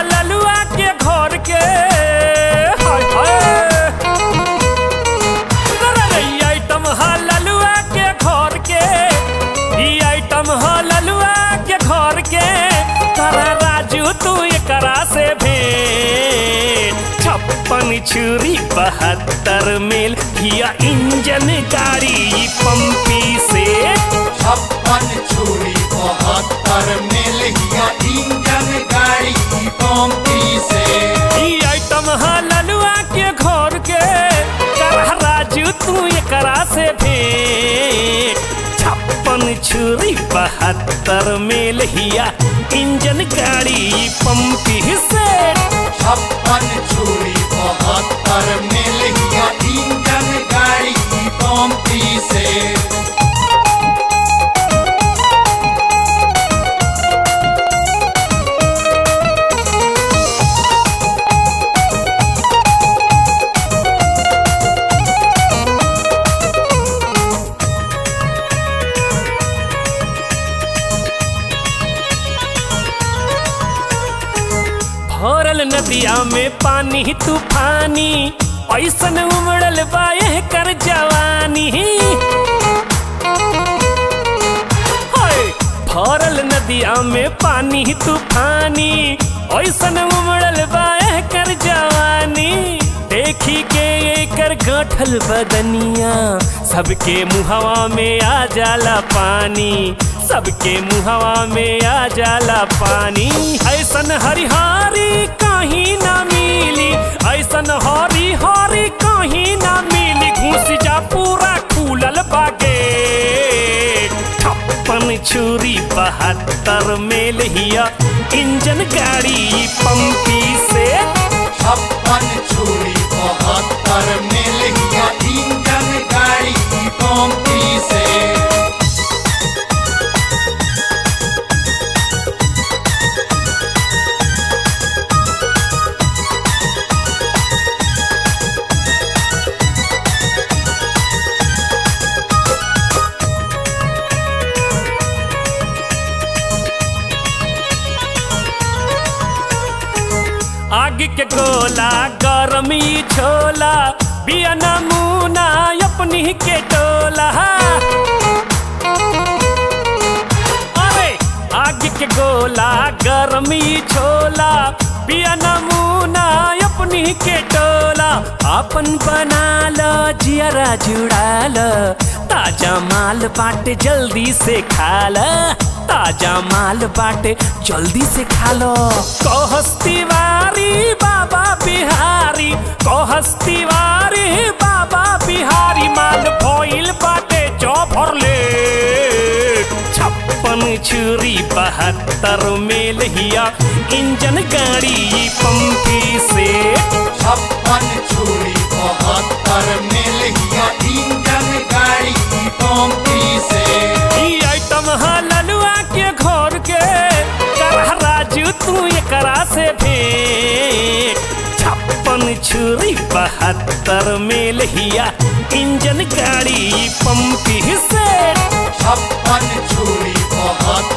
ललुआ के घर के हाय हाय रे ई आइटम हा ललुआ के घर के ई आइटम हा ललुआ के घर के तारा राजू तू एकरा से भेंट छप्पन छुरी बहत्तर मेल किया इंजन गाड़ी ई पंपी से छप्पन छुरी बहत्तर मिल गया इंजन गाड़ी की पंपी से ई आइटम हा ललुआ के घर के करह राजू तू एकरा से भेंट छप्पन छुरी बहत्तर मेल हिया इंजन गाड़ी ई पंपी से छप्पन छुरी बहत्तर मिल गया इंजन गाड़ी की पंपी से भरल नदिया में पानी तूफानी ऐसन उमड़ल बाए कर जवानी हाय भरल नदिया में पानी तूफानी ऐसन उमड़ल बाए कर जवानी देखी के एकर गठल बदनिया सबके मुहवा में आ जाला पानी सबके मुहवा में आ जाला पानी ऐसन हरिहारी कहीं ना मिली ऐसन हरी हरी कहीं ना मिली घुस जा पूरा खुलल बागे छप्पन छुरी बहत्तर मेल हिया इंजन गाड़ी पंपी से छप्पन छुरी बहत्तर मिल गया इंजन गाड़ी की पंपी से आग के गोला गरमी छोला बिया नमूना अपनी के टोला अरे आग के गोला गरमी छोला बिया नमूना अपनी के टोला अपन बना लो जियरा जुड़ा लो ताजा माल बाटे जल्दी से खा लो ताजा माल बाटे जल्दी से खा लो कहस तिवारी बाबा बिहारी कहस तिवारी बाबा बिहारी माल भइल बाटे चौभर ले छप्पन छुरी बहत्तर मेल हिया इंजन गाड़ी पंपी से छप्पन छुरी बहत्तर मिल गया इंजन गाड़ी की पंपी से ई आइटम हा ललुआ के घर के करह राजू तू एकरा से भेंट छप्पन छुरी बहत्तर मेल हिया इंजन गाड़ी पंपी से छप्पन छुरी बहत्तर